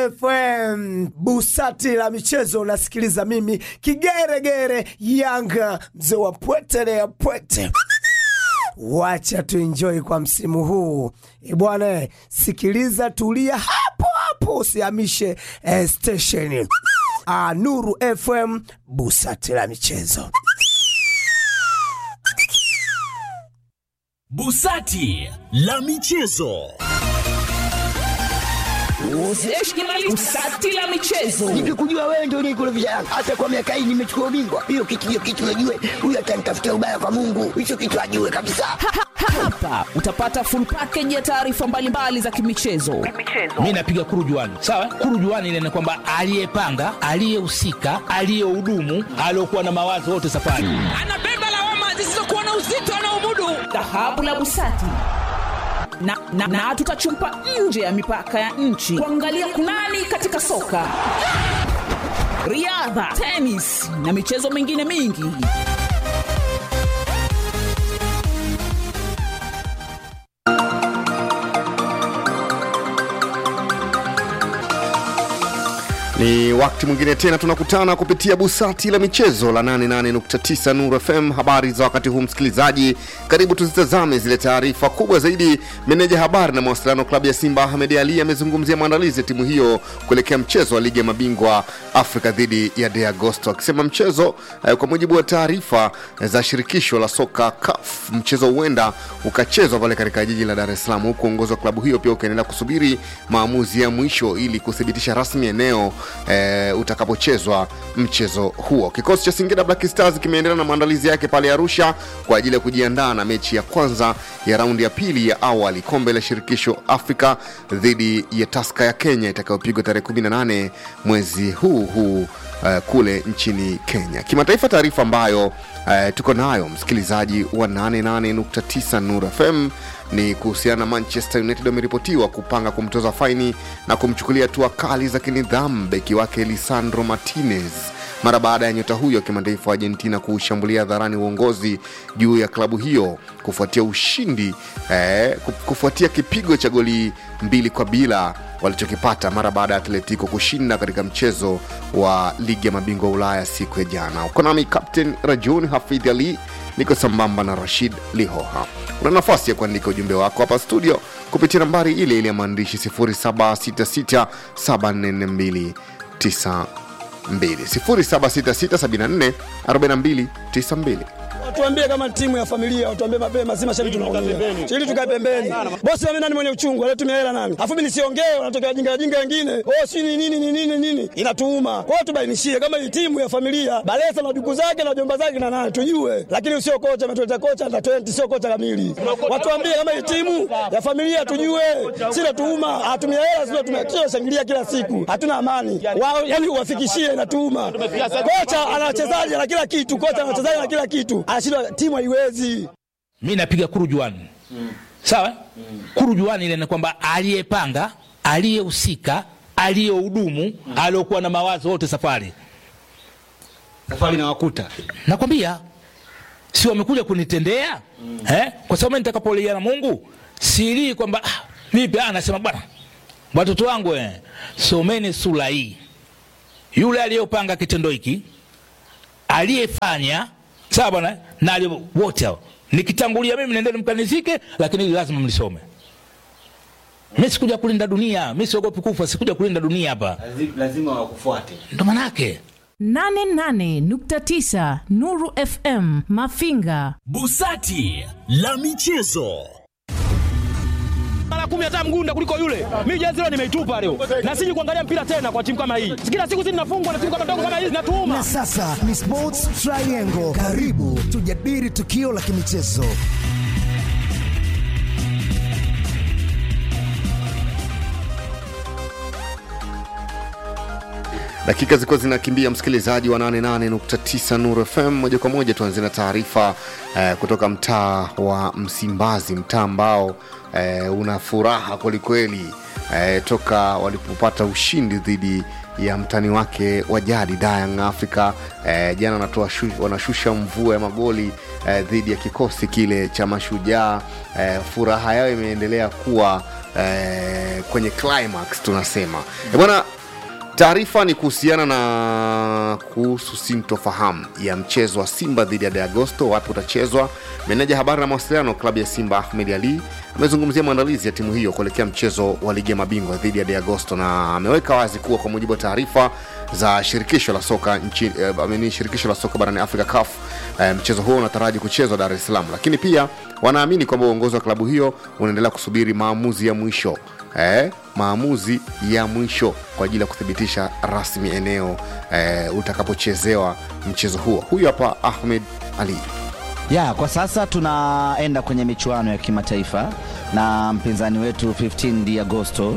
FM busati la michezo, unasikiliza mimi kigeregere Yanga, mzee wa pwete ya pwete. Wacha tuenjoy kwa msimu huu e bwana, sikiliza, tulia hapo hapo, usihamishe eh, stesheni. Ah, Nuru FM busati la michezo. Busati la michezo. Busati la michezo. Nikikujua wewe ndio unikurudisha Yanga. Hata kwa miaka hii nimechukua ubingwa. Hiyo kitu hiyo kitu najue. Huyu atanitafutia ubaya kwa Mungu. Hicho kitu ajue kabisa. Hapa utapata full package ya taarifa mbalimbali za kimichezo. mi napiga kurujuani sawa kurujuani ile ni kwamba aliyepanga aliyehusika aliyehudumu aliokuwa na mawazo wote safari Anabeba lawama zisizokuwa na uzito anaomudu. Dhahabu la Busati na, na, na tutachumpa nje ya mipaka ya nchi kuangalia kunani katika soka, riadha, tenis na michezo mingine mingi. Ni wakati mwingine tena tunakutana kupitia busati la michezo la 88.9 Nuru FM. Habari za wakati huu, msikilizaji, karibu tuzitazame zile taarifa kubwa zaidi. Meneja habari na mawasiliano klabu ya Simba Ahmed Ali amezungumzia maandalizi ya timu hiyo kuelekea mchezo wa ligi ya mabingwa Afrika dhidi ya De Agosto, akisema mchezo eh, kwa mujibu wa taarifa za shirikisho la soka CAF, mchezo huenda ukachezwa pale katika jiji la Dar es Salaam, huku uongozi wa klabu hiyo pia ukiendelea kusubiri maamuzi ya mwisho ili kuthibitisha rasmi eneo e, utakapochezwa mchezo huo. Kikosi cha Singida Black Stars kimeendelea na maandalizi yake pale Arusha kwa ajili ya kujiandaa na mechi ya kwanza ya raundi ya pili ya awali kombe la shirikisho Afrika dhidi ya Taska ya Kenya itakayopigwa tarehe 18 mwezi huu huu uh, kule nchini Kenya. Kimataifa, taarifa ambayo uh, tuko nayo msikilizaji wa 88.9 Nur FM ni kuhusiana na Manchester United wameripotiwa kupanga kumtoza faini na kumchukulia hatua kali za kinidhamu beki wake Lisandro Martinez mara baada ya nyota huyo wa kimataifa wa Argentina kuushambulia hadharani uongozi juu ya klabu hiyo kufuatia ushindi eh, kufuatia kipigo cha goli mbili kwa bila walichokipata mara baada ya Atletico kushinda katika mchezo wa ligi ya mabingwa Ulaya siku ya jana. Uko nami Captain Rajun Hafidh Ali, niko sambamba na Rashid Lihoha. Una nafasi ya kuandika ujumbe wako hapa studio kupitia nambari ile ile ya maandishi 0766744292 0766744292 Watuambie kama timu ya familia, watuambie mapema, si mashabiki tunaumia. Ili tukae pembeni. Bosi mimi nani mwenye uchungu, alitumia hela nani? Afu mimi nisiongee, wanatokea wajinga wajinga wengine. Oh, si ni nini ni nini nini? Inatuuma. Kwa hiyo tubainishie kama hii timu ya familia, Balesa na duku zake na jomba zake na nani tujue. Lakini sio kocha ametuleta kocha na 20 sio kocha kamili. Watuambie kama hii timu ya familia tujue. Si natuuma, atumia hela sio tumia shangilia kila siku. Hatuna amani. Wao yani uwafikishie inatuuma. Kocha ana wachezaji na kila kitu, kocha ana wachezaji na kila kitu anashindwa timu haiwezi. mi napiga kurujuani mm. sawa mm. kurujuani ile ni kwamba aliyepanga aliyehusika aliyehudumu mm. aliokuwa na mawazo wote safari safari na wakuta nakwambia si wamekuja kunitendea mm. eh? kwa sababu mimi nitakapolia na mungu silii kwamba ah, vipi ah, nasema bwana watoto wangu eh, someni sura hii yule aliyopanga kitendo hiki aliyefanya sawa bwana na aliye- wote hao nikitangulia mimi nendeni mkanizike lakini hili lazima mlisome mi sikuja kulinda dunia mi siogopi kufa sikuja kulinda dunia hapa lazima wakufuate ndo manake 88.9 Nuru FM Mafinga. Busati la michezo. Mara kumi hata mgunda kuliko yule. Mimi jezi leo nimeitupa leo. Na siji kuangalia mpira tena kwa timu kama hii. Kila siku sisi tunafungwa na timu kama ndogo kama hizi natuuma. Na sasa ni Sports Triangle. Karibu tujadili tukio la kimichezo. dakika zilikuwa zinakimbia msikilizaji wa 88.9 Nuru FM moja kwa moja tuanze na taarifa eh, kutoka mtaa wa Msimbazi mtaa ambao eh, una furaha kwelikweli eh, toka walipopata ushindi dhidi ya mtani wake wa jadi Young Africa eh, jana wanatoa shu, wanashusha mvua ya magoli eh, dhidi ya kikosi kile cha Mashujaa eh, furaha yao imeendelea kuwa eh, kwenye climax tunasema eh, bwana Taarifa ni kuhusiana na kuhusu sintofahamu ya mchezo wa Simba dhidi ya De Agosto, wapi utachezwa. Meneja habari na mawasiliano klabu ya Simba Ahmed Ali amezungumzia maandalizi ya timu hiyo kuelekea mchezo wa ligi ya mabingwa dhidi ya De Agosto, na ameweka wazi kuwa kwa mujibu wa taarifa za shirikisho la soka nchi, eh, amini shirikisho la soka barani Afrika CAF, eh, mchezo huo unataraji kuchezwa Dar es Salaam, lakini pia wanaamini kwamba uongozi wa klabu hiyo unaendelea kusubiri maamuzi ya mwisho eh, maamuzi ya mwisho kwa ajili ya kuthibitisha rasmi eneo eh, utakapochezewa mchezo huo. Huyu hapa Ahmed Ali. ya kwa sasa tunaenda kwenye michuano ya kimataifa na mpinzani wetu 15 di Agosto.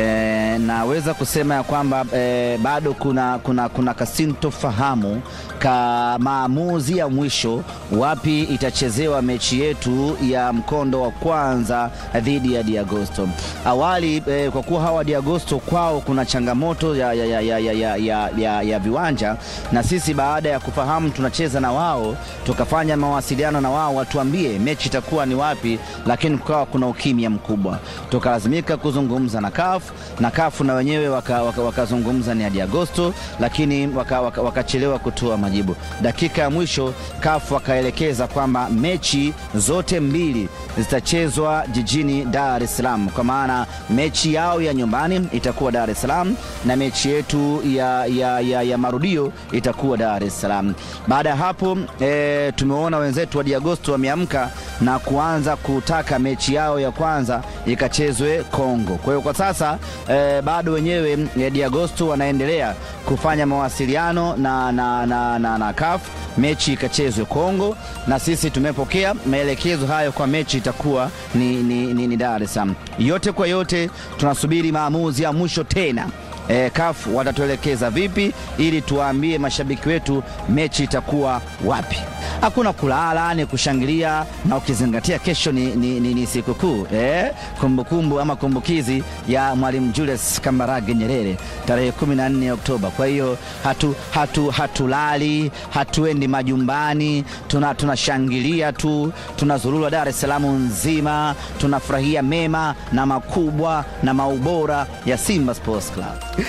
E, naweza kusema ya kwamba e, bado kuna, kuna, kuna kasintofahamu ka maamuzi ya mwisho wapi itachezewa mechi yetu ya mkondo wa kwanza dhidi ya Di Agosto. Awali e, kwa kuwa hawa Di Agosto kwao kuna changamoto ya, ya, ya, ya, ya, ya, ya, ya, ya viwanja, na sisi baada ya kufahamu tunacheza na wao tukafanya mawasiliano na wao watuambie mechi itakuwa ni wapi, lakini kukawa kuna ukimya mkubwa, tukalazimika kuzungumza na CAF na CAF na wenyewe wakazungumza waka, waka ni hadi Agosto, lakini wakachelewa waka, waka kutoa majibu. Dakika ya mwisho CAF wakaelekeza kwamba mechi zote mbili zitachezwa jijini Dar es Salaam, kwa maana mechi yao ya nyumbani itakuwa Dar es Salaam na mechi yetu ya, ya, ya, ya marudio itakuwa Dar es Salaam. Baada ya hapo e, tumeona wenzetu wa Diagosto wameamka na kuanza kutaka mechi yao ya kwanza ikachezwe Kongo. Kwa hiyo kwa sasa e, bado wenyewe e, Diagosto wanaendelea kufanya mawasiliano na, na, na, na, na CAF mechi ikachezwe Kongo, na sisi tumepokea maelekezo hayo kwa mechi itakuwa ni, ni, ni, ni Dar es Salaam. Yote kwa yote tunasubiri maamuzi ya mwisho tena e, CAF watatuelekeza vipi ili tuwaambie mashabiki wetu mechi itakuwa wapi. Hakuna kulala, ni kushangilia, na ukizingatia kesho ni, ni, ni, ni sikukuu eh, kumbukumbu ama kumbukizi ya Mwalimu Julius Kambarage Nyerere tarehe 14 Oktoba. Kwa hiyo hatu, hatu, hatulali, hatuendi majumbani, tunashangilia tuna tu, tunazurura Dar es Salaam nzima, tunafurahia mema na makubwa na maubora ya Simba Sports Club.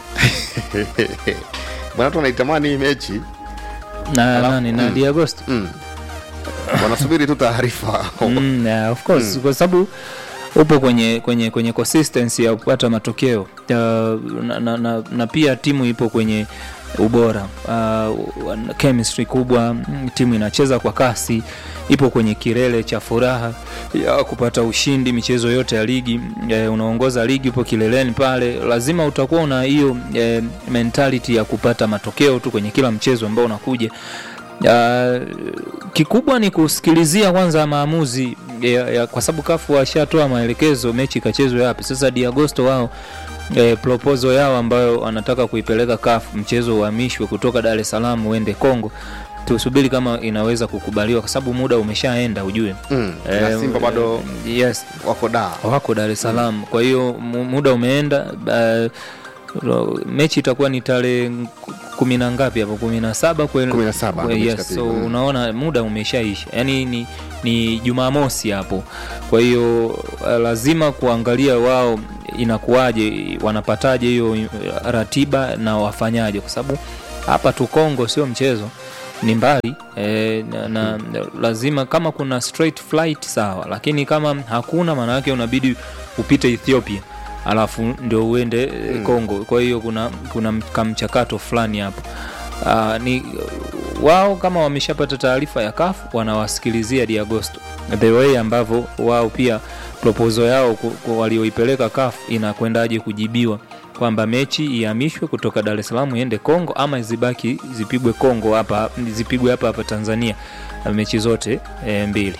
Bwana, watu wanaitamani hii mechi na nani na Di Agosto mm. wanasubiri tu taarifa mm, yeah, of course mm. kwa sababu upo kwenye kwenye kwenye consistency ya kupata matokeo uh, na, na, na, na pia timu ipo kwenye ubora uh, chemistry kubwa timu inacheza kwa kasi ipo kwenye kilele cha furaha ya kupata ushindi michezo yote ya ligi e, unaongoza ligi upo kileleni pale lazima utakuwa una hiyo e, mentality ya kupata matokeo tu kwenye kila mchezo ambao unakuja Uh, kikubwa ni kusikilizia kwanza maamuzi ya, ya, kwa sababu kafu washatoa maelekezo mechi ikachezwe wapi sasa diagosto wao e, proposal yao ambayo wanataka kuipeleka CAF mchezo uhamishwe kutoka Dar es Salaam uende Kongo tusubiri kama inaweza kukubaliwa kwa sababu muda umeshaenda ujue mm. e, na Simba bado yes wako Dar wako Dar es Salaam mm. kwa hiyo muda umeenda uh, mechi itakuwa ni tarehe kumi na ngapi hapo kumi na saba yes, so mm. unaona muda umeshaisha yani ni, ni jumamosi hapo kwa hiyo uh, lazima kuangalia wao inakuwaje wanapataje hiyo ratiba na wafanyaje kwa sababu hapa tu Kongo sio mchezo ni mbali e, na, na lazima kama kuna straight flight sawa lakini kama hakuna maana yake unabidi upite Ethiopia alafu ndio uende mm. Kongo. Kwa hiyo kuna kuna kamchakato fulani hapo. Uh, ni wao kama wameshapata taarifa ya CAF wanawasikilizia Di Agosto the way ambavyo wao pia proposal yao walioipeleka CAF inakwendaje kujibiwa kwamba mechi ihamishwe kutoka Dar es Salaam iende Kongo ama zibaki zipigwe Kongo hapa zipigwe hapa hapa Tanzania mechi zote e, mbili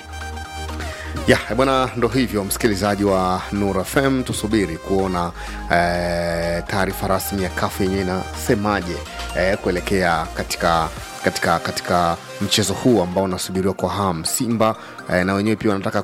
ya bwana, ndo hivyo msikilizaji wa Nur FM, tusubiri kuona eh, taarifa rasmi ya kafu yenyewe inasemaje eh, kuelekea katika katika katika mchezo huu ambao unasubiriwa kwa hamu. Simba eh, na wenyewe pia wanataka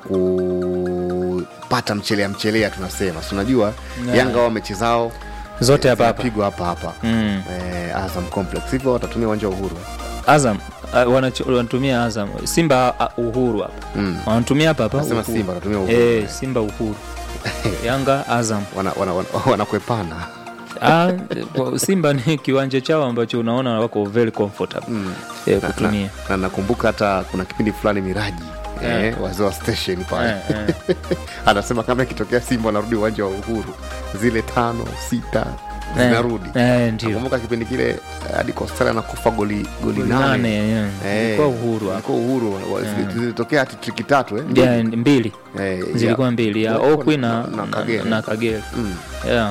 kupata mchelea mchelea, tunasema si unajua Yeah. Yanga wao mechi zao Zote hapa hapa. zinapigwa hapa hapa Mm. eh, Azam Complex, hivyo watatumia uwanja wa Uhuru Azam uh, wanacho- wanatumia Azam Simba uh, Uhuru hapa Mm. wanatumia hapa hapa Nasema Uhuru. Simba wanatumia Uhuru. eh, Simba Uhuru Yanga Azam wana, wana, wana, wanakwepana Ah, kwa Simba ni kiwanja chao ambacho unaona wako very comfortable eh, Na- kutumia na- na nakumbuka hata kuna kipindi fulani miraji Eh. eh, wazee wa station pale Eh, anasema kama ikitokea simba wanarudi uwanja wa uhuru zile tano sita Eh, zinarudi eh, ndio. nakumbuka kipindi kile eh, hadi kostara anakufa goli goli Goli nane nane, yeah. Eh, Ilikuwa Uhuru hapo. ilikuwa uhuru wa- Eh. zilitokea hati triki tatu eh? Yeah, mbili Eh, zilikuwa ya- mbili ya ya- Okwi na, na na, Kagere. na Kagere Mm. yeah.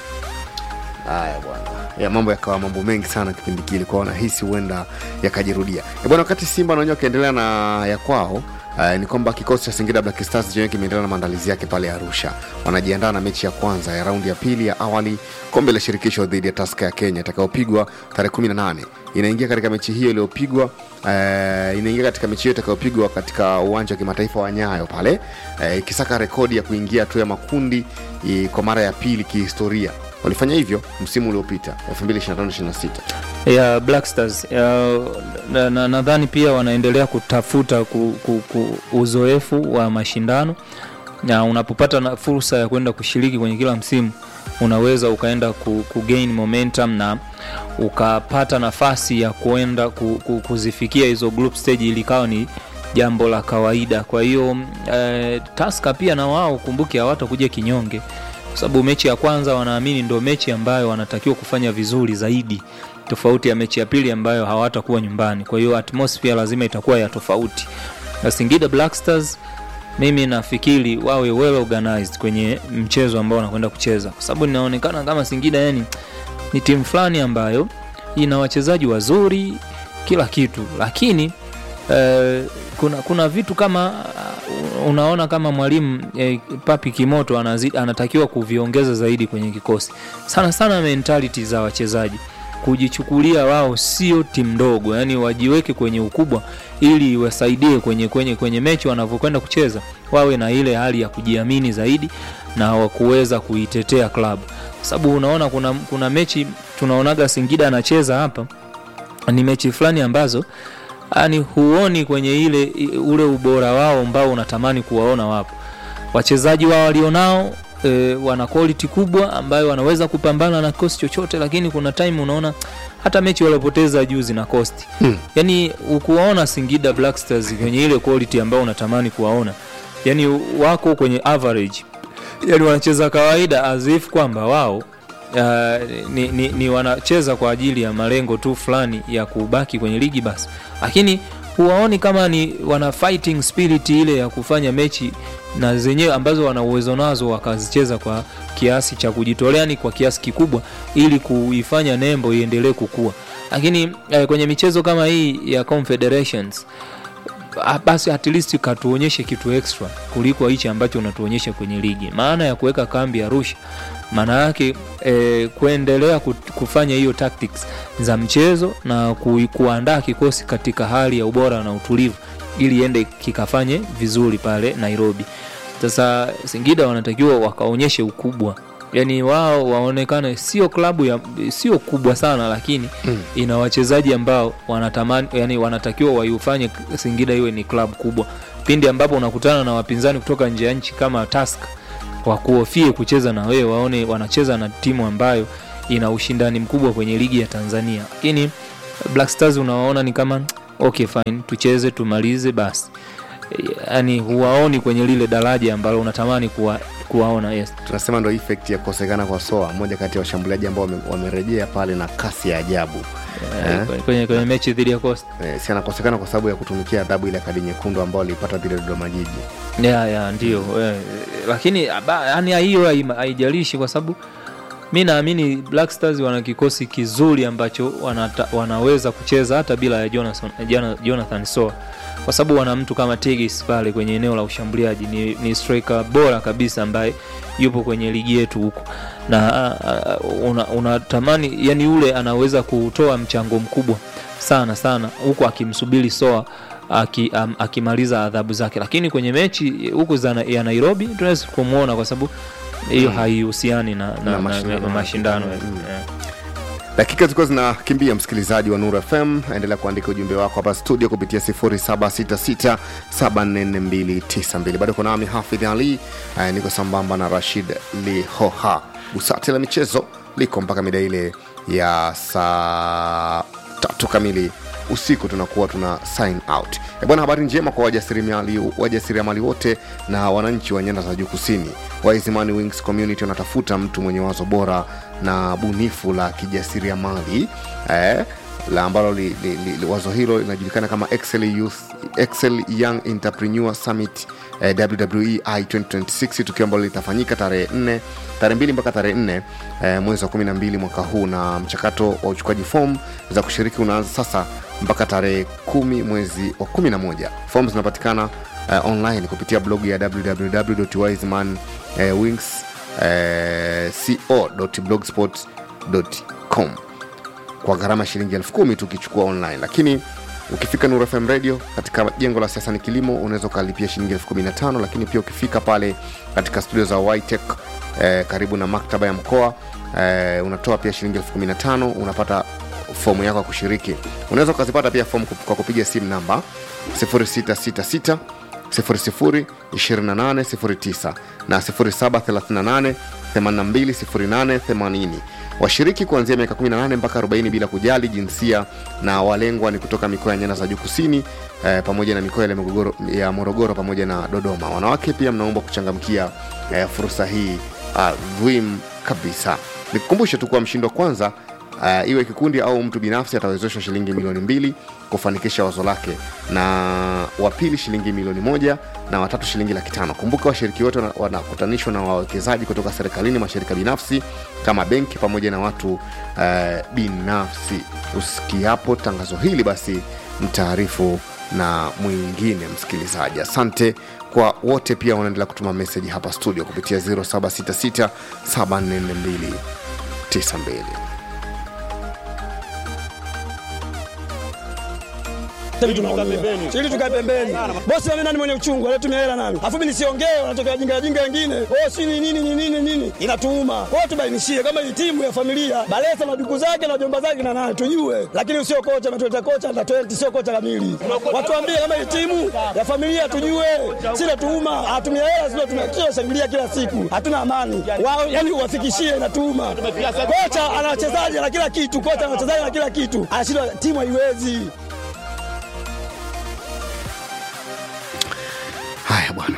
haya bwana ya mambo yakawa mambo mengi sana kipindi kile kwao nahisi huenda yakajirudia Eh, bwana wakati simba na wenyewe wakiendelea na ya kwao Uh, ni kwamba kikosi cha Singida Black Stars chenyewe kimeendelea na maandalizi yake pale Arusha. Wanajiandaa na mechi ya kwanza ya raundi ya pili ya awali kombe la shirikisho dhidi ya Tusker ya Kenya itakayopigwa tarehe 18. Inaingia katika mechi hiyo iliyopigwa uh, inaingia katika mechi hiyo itakayopigwa katika uwanja wa kimataifa wa Nyayo pale uh, ikisaka rekodi ya kuingia tu ya makundi i, kwa mara ya pili kihistoria. Walifanya hivyo msimu uliopita 2025-26. ya Black Stars ya, na- na- nadhani pia wanaendelea kutafuta ku, ku, ku, uzoefu wa mashindano na unapopata na fursa ya kwenda kushiriki kwenye kila msimu unaweza ukaenda ku, ku gain momentum na ukapata nafasi ya kuenda ku, ku, kuzifikia hizo group stage ili ikawa ni jambo la kawaida kwa hiyo eh, Tusker pia na wao kumbuke hawatakuja kinyonge kwa sababu mechi ya kwanza wanaamini ndio mechi ambayo wanatakiwa kufanya vizuri zaidi tofauti ya mechi ya pili ambayo hawatakuwa nyumbani kwa hiyo atmosphere lazima itakuwa ya tofauti na Singida Black Stars mimi nafikiri wawe well organized kwenye mchezo ambao wanakwenda kucheza kwa sababu inaonekana kama Singida yani ni timu fulani ambayo ina wachezaji wazuri kila kitu lakini eh, kuna, kuna vitu kama uh, unaona kama mwalimu eh, Papi Kimoto anazi, anatakiwa kuviongeza zaidi kwenye kikosi sana sana mentality za wachezaji kujichukulia wao sio timu ndogo yani wajiweke kwenye ukubwa ili iwasaidie kwenye, kwenye, kwenye mechi wanavyokwenda kucheza wawe na ile hali ya kujiamini zaidi na wakuweza kuitetea klabu kwa sababu unaona kuna, kuna mechi tunaonaga Singida anacheza hapa ni mechi fulani ambazo yani huoni kwenye ile i- ule ubora wao ambao unatamani kuwaona wapo wachezaji wao walionao e, wana quality kubwa ambayo wanaweza kupambana na kosti chochote lakini kuna time unaona hata mechi waliopoteza juzi na kosti Hmm. yani ukuwaona singida black stars kwenye ile quality ambayo unatamani kuwaona yani wako kwenye average yani wanacheza kawaida as if kwamba wao Uh, ni, ni, ni wanacheza kwa ajili ya malengo tu fulani ya kubaki kwenye ligi basi lakini huwaoni kama ni wana fighting spirit ile ya kufanya mechi na zenyewe ambazo wana uwezo nazo wakazicheza kwa kiasi cha kujitolea ni kwa kiasi kikubwa ili kuifanya nembo iendelee kukua lakini eh, kwenye michezo kama hii ya confederations ah, basi at least katuonyeshe kitu extra kuliko hichi ambacho unatuonyesha kwenye ligi maana ya kuweka kambi arusha maana yake eh, kuendelea ku- kufanya hiyo tactics za mchezo na ku, kuandaa kikosi katika hali ya ubora na utulivu ili ende kikafanye vizuri pale nairobi sasa singida wanatakiwa wakaonyeshe ukubwa yaani wao waonekane sio klabu ya sio kubwa sana lakini Mm. ina wachezaji ambao wanatamani yani wanatakiwa waiufanye singida iwe ni klabu kubwa pindi ambapo unakutana na wapinzani kutoka nje ya nchi kama task wakuhofie kucheza na wewe waone wanacheza na timu ambayo ina ushindani mkubwa kwenye ligi ya tanzania lakini black stars unawaona ni kama okay fine tucheze tumalize basi yani huwaoni kwenye lile daraja ambalo unatamani kuwa, kuwaona yes tunasema ndo effect ya kukosekana kwa soa mmoja kati ya washambuliaji ambao wame- wamerejea pale na kasi ya ajabu Eh, kwenye- kwenye, kwenye mechi dhidi ya Coast. eh, si anakosekana kwa sababu ya kutumikia adhabu ile kadi nyekundu ambao aliipata dhidi ya dodoma jiji ya ya ndio eh, lakini aba- yani hiyo haima- haijalishi kwa sababu mi naamini black stars wana kikosi kizuri ambacho wanata, wanaweza kucheza hata bila ya jonathan, Jona- jonathan soa kwa sababu wana mtu kama tigis pale kwenye eneo la ushambuliaji ni, ni striker bora kabisa ambaye yupo kwenye ligi yetu huku na uh, una- unatamani yani yule anaweza kutoa mchango mkubwa sana sana huku akimsubiri soa aki, um, akimaliza adhabu zake lakini kwenye mechi huku za na- ya nairobi tunaweza kumwona kwa sababu hiyo Mm. haihusiani na, na, Na na, mashindano na, na mashindano Mm. yeah. dakika zilikuwa zinakimbia msikilizaji wa nur fm endelea kuandika ujumbe wako hapa studio kupitia 0766744292 bado kuna nami hafidh ali eh, niko sambamba na rashid lihoha busati la michezo liko mpaka mida ile ya saa tatu kamili usiku tunakuwa tuna sign out e bwana habari njema kwa wajasiriamali wajasiriamali wote na wananchi wa nyanda za juu kusini waizimani wings community wanatafuta mtu mwenye wazo bora na bunifu la kijasiriamali eh, la ambalo li, li, li, wazo hilo linajulikana kama excel, Youth, excel young entrepreneur summit eh, wwei 2026 tukio ambalo litafanyika tarehe 4 tarehe 2 mpaka tarehe 4 eh, mwezi wa 12 mwaka huu na mchakato wa uchukaji fomu za kushiriki unaanza sasa mpaka tarehe 10 mwezi wa 11 fomu zinapatikana eh, online kupitia blog ya www.wiseman eh, wings eh, co.blogspot.com kwa gharama ya shilingi elfu kumi tu ukichukua online lakini ukifika Nuru FM radio katika jengo la siasa ni kilimo unaweza ukalipia shilingi elfu kumi na tano lakini pia ukifika pale katika studio za Ytech eh, karibu na maktaba ya mkoa eh, unatoa pia shilingi elfu kumi na tano unapata fomu yako ya kushiriki unaweza ukazipata pia fomu kwa kupiga simu namba 0666 002809 na 0738 820880 washiriki kuanzia miaka 18 mpaka 40 bila kujali jinsia na walengwa ni kutoka mikoa ya nyanda za juu kusini eh, pamoja na mikoa ya Morogoro, ya morogoro pamoja na dodoma wanawake pia mnaomba kuchangamkia eh, fursa hii adhim kabisa nikukumbushe tu kuwa mshindi wa kwanza uh, iwe kikundi au mtu binafsi atawezeshwa shilingi milioni mbili kufanikisha wazo lake na wa pili shilingi milioni moja na watatu shilingi laki tano kumbuka washiriki wote wana- wanakutanishwa na wawekezaji kutoka serikalini mashirika binafsi kama benki pamoja na watu uh, binafsi usikiapo tangazo hili basi mtaarifu na mwingine msikilizaji asante kwa wote pia wanaendelea kutuma meseji hapa studio kupitia 0766 742 92 Sasa tunaongea. Ili tukae pembeni. Bosi mimi nani mwenye uchungu, anatumia hela nani? Alafu mimi nisiongee, wanatokea jinga jinga wengine. Oh, si ni nini ni nini nini? Inatuuma. Kwa hiyo tubainishie kama hii timu ya familia, Balesa na ndugu zake na jomba zake na nani tujue. Lakini usio kocha ametuleta kocha na 20 sio kocha kamili. Watuambie kama hii timu ya familia tujue. Si natuuma, hatumia hela sio tumekia shangilia kila siku. Hatuna amani. Wao yani uwafikishie inatuuma. Kocha ana wachezaji na kila kitu, kocha ana wachezaji na kila kitu. Anashindwa timu haiwezi. haya bwana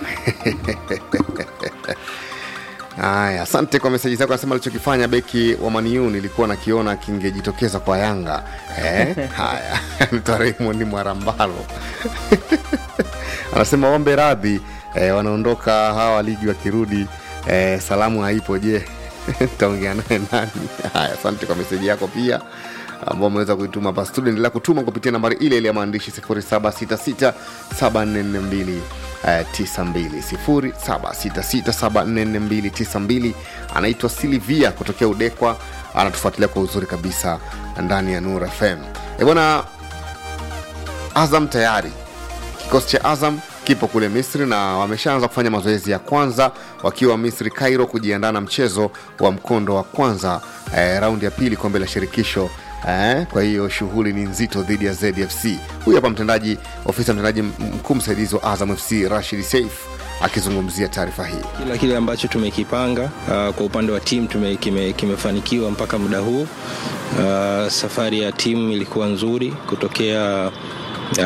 haya asante kwa meseji zako anasema alichokifanya beki wa maniu nilikuwa nakiona kingejitokeza kwa yanga eh? haya anaitwa raymond mwarambalo anasema ombe radhi eh, wanaondoka hawa ligi wakirudi eh, salamu haipo je taongea naye nani haya asante kwa meseji yako pia ambao umeweza kuituma hapa studio endelea kutuma kupitia nambari ile ile ya maandishi 0766744292 0766744292 anaitwa silivia kutokea udekwa anatufuatilia kwa uzuri kabisa ndani ya nur fm e bwana azam tayari kikosi cha azam kipo kule misri na wameshaanza kufanya mazoezi ya kwanza wakiwa misri cairo kujiandaa na mchezo wa mkondo wa kwanza eh, raundi ya pili kombe la shirikisho Eh, kwa hiyo shughuli ni nzito dhidi ya zfc huyu hapa mtendaji ofisa mtendaji mkuu msaidizi wa azam fc rashid saif akizungumzia taarifa hii kila kile ambacho tumekipanga uh, kwa upande wa timu tume, kime, kimefanikiwa mpaka muda huu uh, safari ya timu ilikuwa nzuri kutokea